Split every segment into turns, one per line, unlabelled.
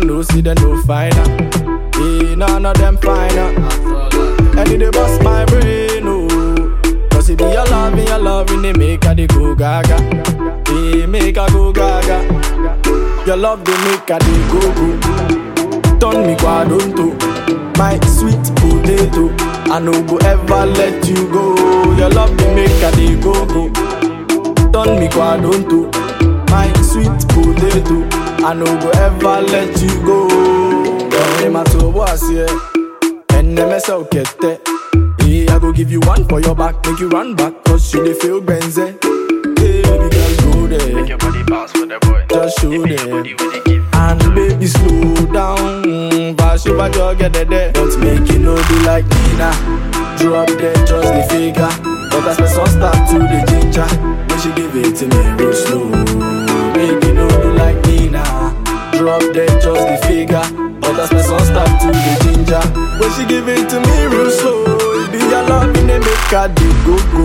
them no see them no finer. Hey, none of them finer. And it dey bust my brain, oh. Cause it be your love, and your love, and they make her they go gaga. They make her go gaga. Your love, they make her they go go. Turn me quadronto, my sweet potato. I no go ever let you go. Your love, they make her they go go. Turn me quadronto, my sweet potato. I no go ever let you go. Your name a was here. And them mess out get Hey, I go give you one for your back, make you run back, cause you dey feel benze. Hey, baby girl, go there.
Make your body bounce for the boy.
Just show
Give me
them.
body with the give.
And baby, slow down. Mm, Pass over, just get there, there. Don't make it no be like Nina. Drop there, just the figure. But I spend some start to the ginger. When she give it to me real slow. Make it no be like Nina. Drop there, just the figure. But I spend some start to the ginger. When she give it to me real slow. It be your love in the make her dey go go.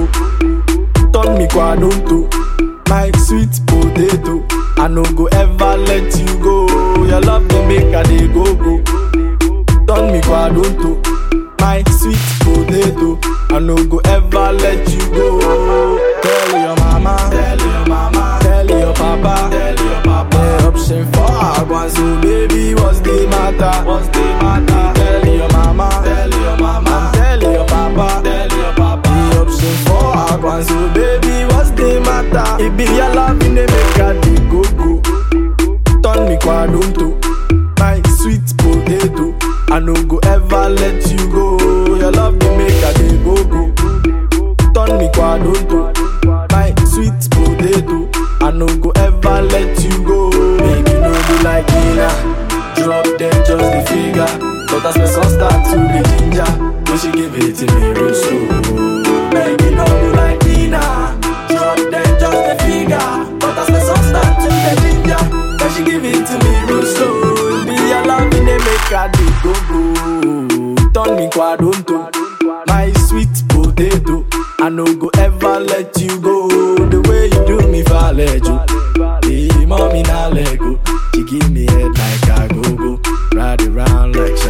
Turn me quadronto, my sweet potato. I no go ever let you go. Your love dey make her dey go go. Turn me quadronto, my sweet potato. I no go ever let you go. Tell your mama, tell your mama, tell your papa, tell your papa. The option for Agwan, so baby, what's the matter? What's the matter? Tell your mama, tell your mama, tell your papa, tell your papa. The option for Agwan, so baby, what's the matter? It be your love in the make her dey go go. Turn me quadronto, my sweet potato. I no go ever let you go. Your love dey make her dey go go. Turn me quadronto, my sweet potato. I no go ever let you go. Make you no do like Nina. Drop them just the figure. But I spend some start to the ginger. When she give it to me real slow. Make you no do like Nina. Drop them just the figure. But I spend some start to the ginger. When she give it to me real slow. Be your love in the make her dey go go. Turn me quadronto, my sweet potato. I no go ever let you go. The way you do me for you. Hey, mommy, now let go. She give me head like a go go. Ride around like